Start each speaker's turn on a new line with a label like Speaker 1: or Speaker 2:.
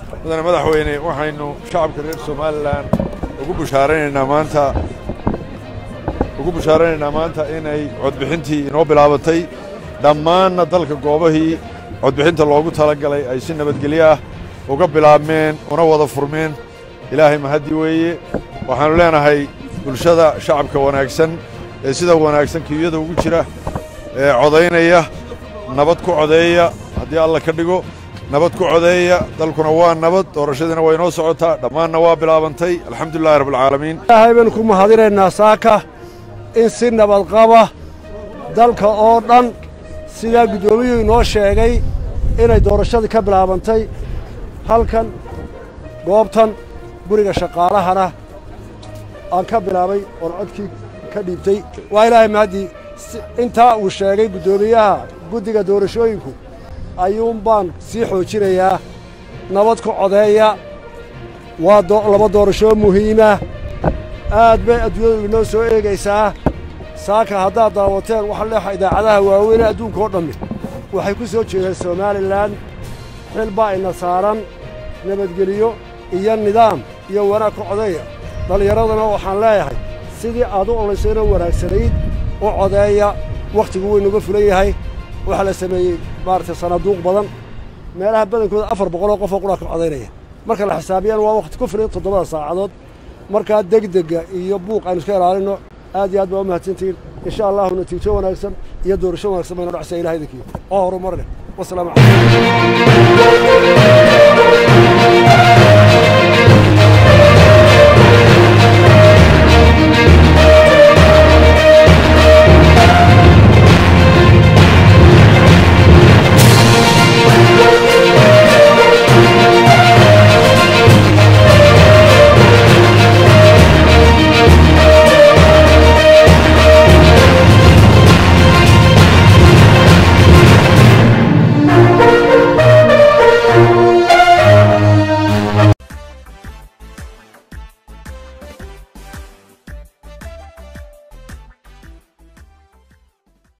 Speaker 1: mudane madaxweyne waxaynu shacabka reer somalilan ugu bushaaraynaynaa maanta ugu bushaaraynaynaa maanta inay codbixintii inoo bilaabatay dhammaanna dalka goobahii codbixinta loogu talagalay ay si nabadgelyo ah uga bilaabmeen una wada furmeen ilaahay mahaddi weeye waxaannu leenahay bulshada shacabka wanaagsan ee sida wanaagsan kiyada ugu jira ee codaynaya nabad ku codeeya haddii alla ka dhigo nabad ku codeeya dalkuna waa nabad doorashadiina waa inoo socotaa dhammaanna waa bilaabantay alxamdulilahi rabbilcaalamiin
Speaker 2: ilaahay baynu ku mahadinaynaa saaka in si nabadqaba dalka oo dhan sidaa guddoomiyuhu inoo sheegay inay doorashadii ka bilaabantay halkan goobtan guriga shaqaalahana aan ka bilaabay oon codkii ka dhiibtay waa ilaahay mahaddii intaa uu sheegay guddoomiyaha guddiga doorashooyinku ayuun baan sii xoojinayaa nabad ku codeeya waa laba doorashoo muhiima aad bay adduunyadu inoo soo eegaysaa saaka haddaad daawateen waxa leexa idaacadaha waaweyne adduunka oo dhammi waxay ku soo jeedeen somalilan xil baa ina saaran nabadgeliyo iyo nidaam iyo wanaag ku codeeya dhallinyaradana waxaan leeyahay sidii aad u olaysayno wanaagsanayd u codeeya wakhtigu waynuga fulan yahay waxaa la sameeyey maaragtay sanaaduuq badan meelaha badankooda afar boqoloo qofoo qudhaa ka codaynaya marka la xisaabiyaan waa wakhti ku filan toddobada saacadood markaa degdega iyo buuq aynu iska ilaalinno aad iyo aad baa u mahadsantihiin insha allahu natiijo wanaagsan iyo doorasho wanaagsan baynu dhacsaa ilaha idinkiyo oo horumarne wasalaamu calaykum